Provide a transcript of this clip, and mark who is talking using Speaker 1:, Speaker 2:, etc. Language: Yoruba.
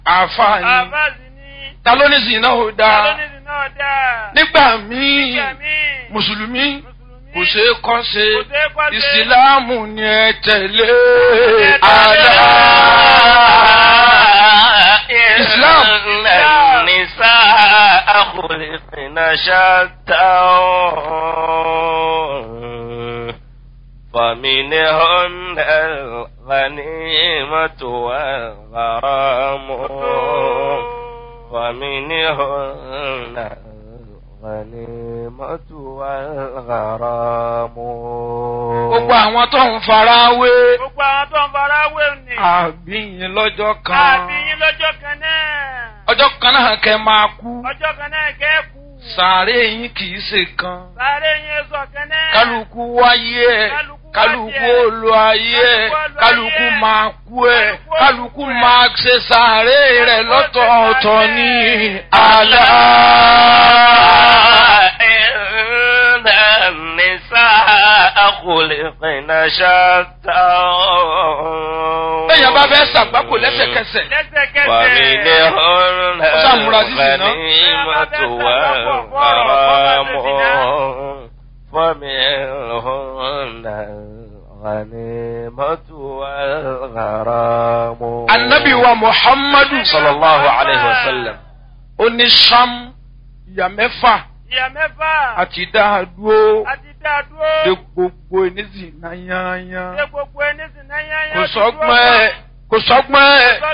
Speaker 1: àfààní
Speaker 2: àbáàsì ní
Speaker 1: ta ló ní zina ò dáa
Speaker 2: alónìdì náà dáa.
Speaker 1: nígbà míì
Speaker 2: Nígbà míì,
Speaker 1: mùsùlùmí
Speaker 2: Mùsùlùmí
Speaker 1: kò ṣeé kọ́ ṣe
Speaker 2: kò ṣeé kọ́ ṣe.
Speaker 1: ìsìláàmù ni ẹ tẹ̀lé
Speaker 2: ẹ tẹ̀lé.
Speaker 1: àlá.
Speaker 3: إسلام النساء خلقن شتى فمنهن الغنيمة والغرام ومنهن الغنيمة والغرام
Speaker 1: gbogbo àwọn tó ń fara wé
Speaker 2: gbogbo àwọn tó ń fara wé ni.
Speaker 1: àbíyìn lọ́jọ́ kan
Speaker 2: àbí yín lọ́jọ́ kan náà.
Speaker 1: ọjọ́ kan náà kẹ́ máa kú
Speaker 2: ọjọ́ kan náà kẹ́kù.
Speaker 1: sàárè yín kì í ṣe kan
Speaker 2: sáré yín sọ kan náà.
Speaker 1: kálukú wáyé ẹ
Speaker 2: Kálukú
Speaker 1: kálukú
Speaker 2: wáyé ẹ̀.
Speaker 1: olú ayé ẹ
Speaker 2: Kálukú olú
Speaker 1: kálukú
Speaker 2: ayé ẹ̀.
Speaker 1: máa kú ẹ
Speaker 2: Kálukú
Speaker 1: kálukú
Speaker 2: olú ẹ̀.
Speaker 1: máa ṣe sàárè rẹ
Speaker 2: Kálukú
Speaker 1: lọ́tọ̀ọ̀tọ̀
Speaker 2: ṣe
Speaker 1: ní
Speaker 2: sàárè.
Speaker 1: àlá.
Speaker 3: إن النساء خلقن شتى
Speaker 1: bẹ́ẹ̀ bá fẹ́ ṣàgbákò lẹ́sẹ̀kẹsẹ̀
Speaker 2: lẹ́sẹ̀kẹsẹ̀.
Speaker 3: ومنهن
Speaker 1: Ó ṣàmúra sí zìnà.
Speaker 3: الغنيمة والغرام ومنهن الغنيمة والغرام
Speaker 1: anabi wa muhammadu
Speaker 3: صلى الله عليه وسلم
Speaker 1: ó ní sam ìyá mẹ́fà
Speaker 2: ìyá mẹ́fà.
Speaker 1: àti dáadúró
Speaker 2: àti dá dúró.
Speaker 1: de gbogbo ènìyàn náà yányán
Speaker 2: ṣé gbogbo ẹni sì náà yányán
Speaker 1: kò
Speaker 2: ti dúró
Speaker 1: sọ́gbọ́n ẹ̀ kò sọ́gbọ́n ẹ̀.
Speaker 2: pa.